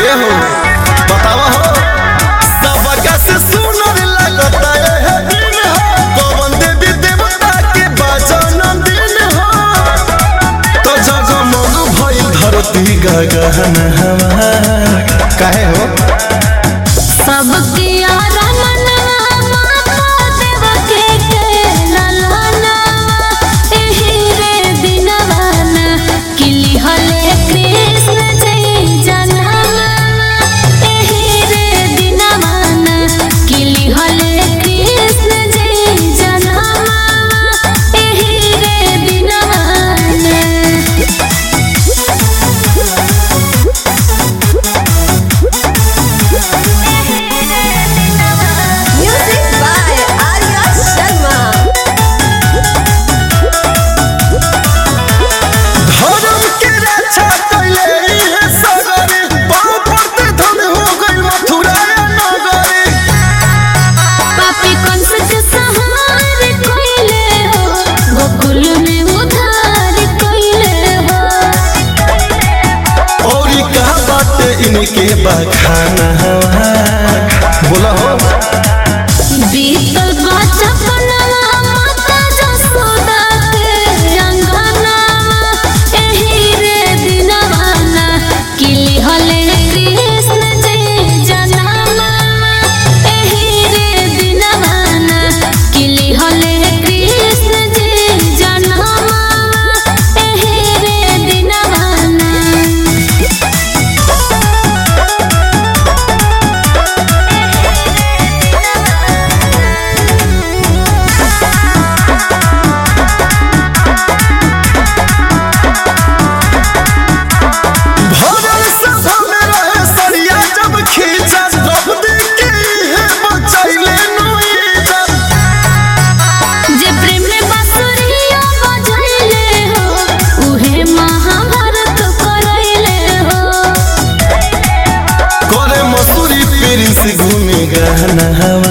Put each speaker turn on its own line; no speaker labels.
ए हो बतावा हो सबका से सुनर लगता है दिन हो कौन देवी देवता के बचन दिन हो तो जगमग भइल धरती गगन हवा काहे हो
सबके यारा मनवा माता देव के केला लानवा एही रे दिनवाना किली हले कृष्ण जय जनवा एही रे दिनवाना किली हले कृष्ण जय जनवा एही रे दिनवाना
Music by Arya Sharma.
धर्म के रक्षा कैले इहे सगरे पाँव पड़ते धन हो गइल मथुरा नगरे
पापी कंस के संहार कइले हो गोकुल में उधार कइले हो
और ई का बाटे इनके बखाना बोला हो
बीतल बचपनवा माता जसोदा के अंगनवा एही रे दिनवाना किली हले कृष्ण जय जनवा एही रे दिनवाना किली हले कृष्ण जय जनवा एही रे दिनवाना
भरल सभा में रहे सरिया जब खींचा द्रौपदी के इहे बचैले नोईजा
जे प्रेम में बांसुरिया बजैले हो उहे महाभारत करैले हो
करे मसूरी पेरिस घूमे गहना हवा